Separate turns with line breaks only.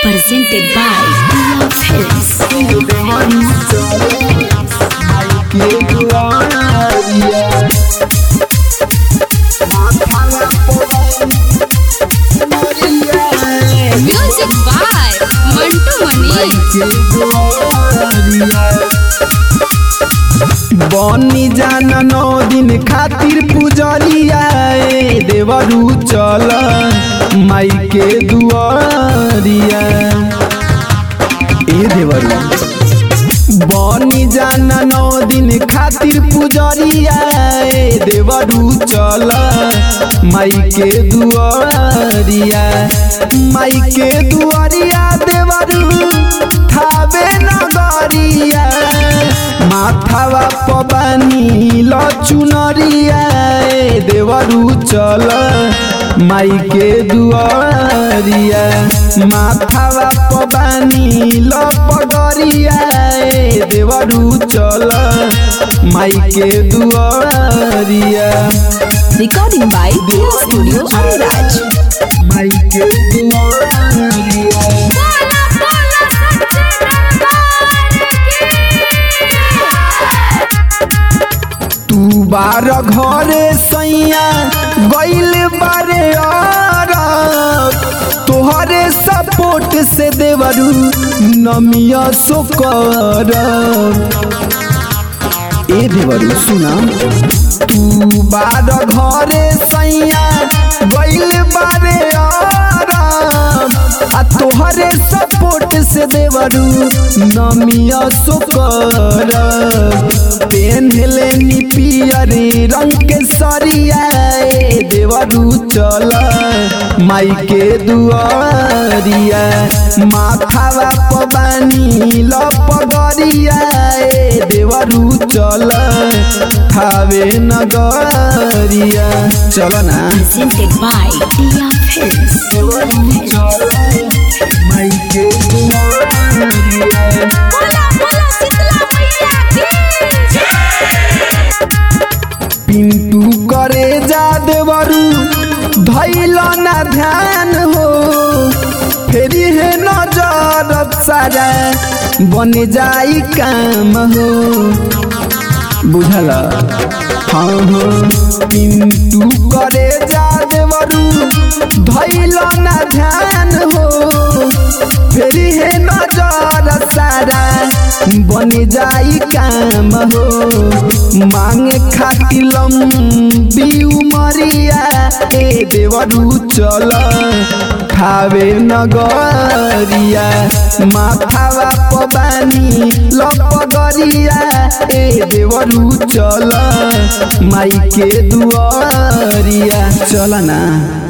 presented by Love Films. Music by Mantu Mani.
बनी जाना नौ दिन खातिर पुजरिया ए देवरू चल माई के दुआरिया ए देवरू बनी जाना नौ दिन खातिर पुजरिया ए देवरू चल माई के दुआरिया माई के दुआरिया देवरू थावे नगरिया माथावा पबानी लचुनरिया ए देवरू चल माई के दुआरिया माथावा पबानी लपगरिया ए देवरू चल माई के दुआरिया
Recording by Dear Studio Ariraj.
माई के दुआरिया तू बार घरे सैया गइल बारे अरब तोहरे सपोर्ट से देवरू नमिया सो करब ए देवरू सुना तू बार घरे सैया गइल बारे अरब आ तोहरे सपोर्ट से देवरू नमिया सो करब पेन्हले नी पियर रंग के सरिया ए देवरू चल माई के दुआरिया माथावा पबानी लपगरिया ए देवरू चल थावे नगरिया चल ना
Presented by Love Films.
माई के दुआरिया पिंटू करे जा देवरू धैल ना ध्यान हो फेरी है नजर सारा बन जाई काम हो बुझल हाँ हो पिंटू करे जा देवरू धैल ना ध्यान हो फेरी है नजर सारा बन जाई काम हो मांगे खातिर लंबी उमरिया ए देवरू चल खावे नगरिया माथावा पबानी लपगरिया ए देवरू चल माई के दुआरिया चल ना